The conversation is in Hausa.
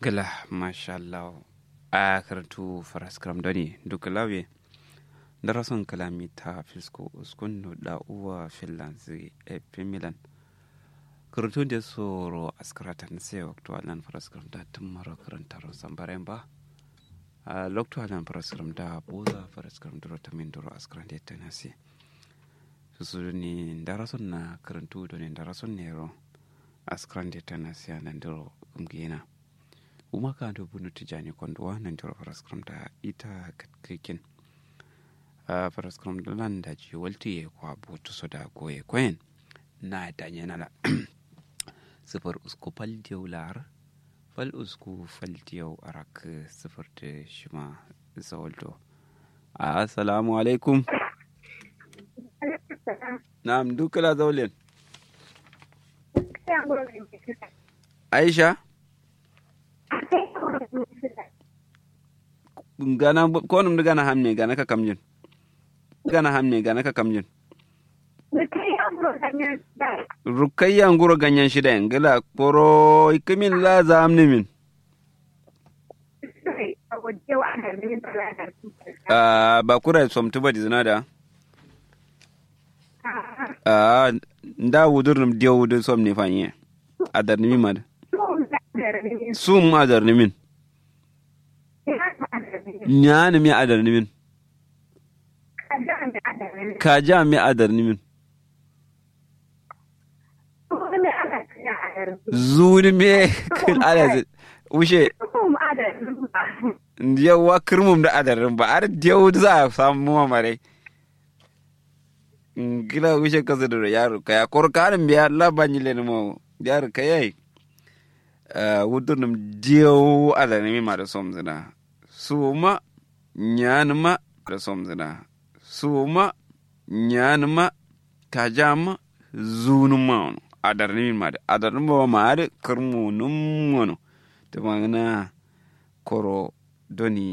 gala mashallah a karatu faraskram doni duk lawe darason kalami ta fisko uskunno da uwa finlands e milan karatu da soro askaratan sai waktu alan faraskram da tun mara karantaro sambaren ba a lokto alan faraskram da boza faraskram duro ta min duro askaran da ta nasi su ni darason na karantu doni darason nero askaran da ta nasi a nan duro kumgina uma ka do bunu tijani kondowa nan joro faraskram da ita katkikin a faraskram da lan da ji walti ye kwa botu so da goye koyen na da yana la sifar usku fal diyau lar fal usku fal diyau arak sifar da shima zawaldo assalamu alaikum na'am dukala zaulin aisha gana konum da gana hamne gana ka kamjin gana hamne gana ka kamjin rukayya nguro ganyen shida yin gila koro ikimin la za amni min ba kura somtu ba dizina da nda wudur num diyo wudur som ne fanye adar nimi mad sum adar nimin ñaani mi adar nimin kaja mi adar nimin zuuni me ala ushe yawa kirmum da adarin ba ar diyau za a samu mamare gila ushe kasa da yaro kaya korkarin biya labanyi le mo yaro kayai wudurnum diyau adanimi ma da som zina suma nyanma da som zina suma nyanma kajama zunuma ono adarnimi ma da adarnimi ba ma da kirmu num ono to magana koro doni